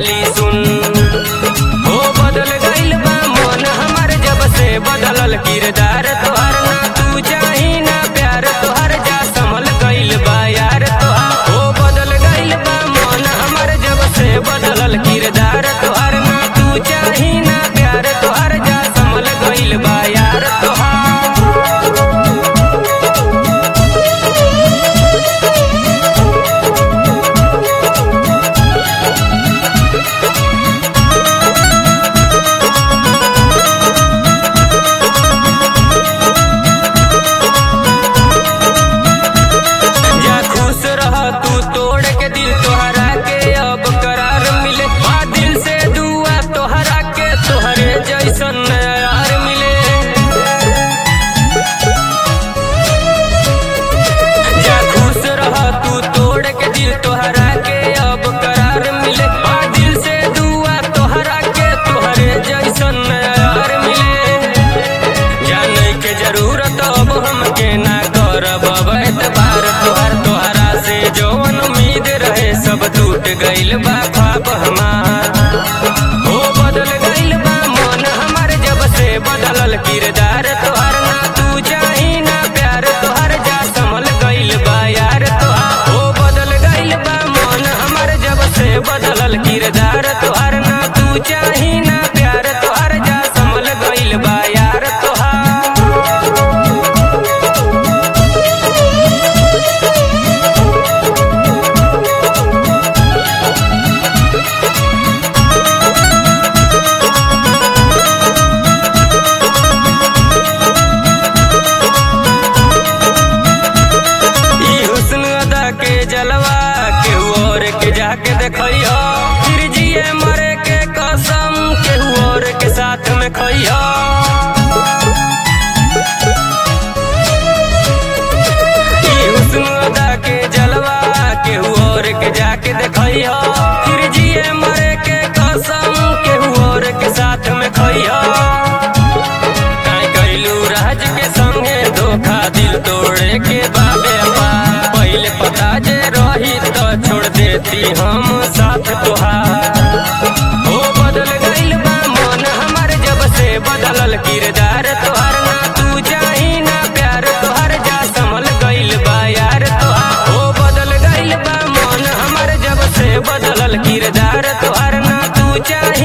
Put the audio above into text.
खाली सुन हो बदल गइल बा मन हमार जब से बदलल किरदार तोहार ना तू चाही ना प्यार तोहार जा संभल गइल बा यार तोहार हो बदल गइल बा मन हमार जब से बदलल किरदार तोहार ना तू चाही ना प्यार तोहार जा संभल गइल बा यार तोहार जा खुश रह तू तोड़ के दिल तोहरा के अब करार मिले बा दिल से दुआ तोहरा के तोहरे जैसन यार मिले जा खुश रह तू तोड़ के दिल तोहरा के अब करार मिले बा दिल से दुआ तोहरा के तोहरे जैसन यार मिले जाने के जरूरत अब हमके ना करब अब एतबार तोहर तोहरा से जौन उम्मीद रहे सब टूट गइल बा ख्वाब हमार हो बदल गइल बा मन हमार जब से बदलल किरदार तोहर ना तू चाही ना प्यार तोहर जा संभल गइल बा यार तोहार हो बदल गइल बा मन हमार जब से बदलल किरदार तोहर ना तू चाही ना प्यार तोहर जा संभल गइल बा यार तोहार ई हुस्न अदा के जलवा केहू और के जाके देखइयो फिर जिए मरे के कसम केहू और के साथ में खइयो ई हुस्न अदा के जलवा केहू और के जाके देखइयो फिर जिए मरे के कसम केहू और के साथ में खइयो काहे कैलू राज के संगे धोखा दिल तोड़े के बाबे बा पहले पता जे रही तो छोड़ देती हम साथ तोहार हो बदल गइल बा मन हमार जब से बदलल किरदार तोहार ना तू चाही ना प्यार तोहार जा संभल गइल बा यार तोहार हो बदल गइल बा मन हमार जब से बदलल किरदार तोहार ना तू चाही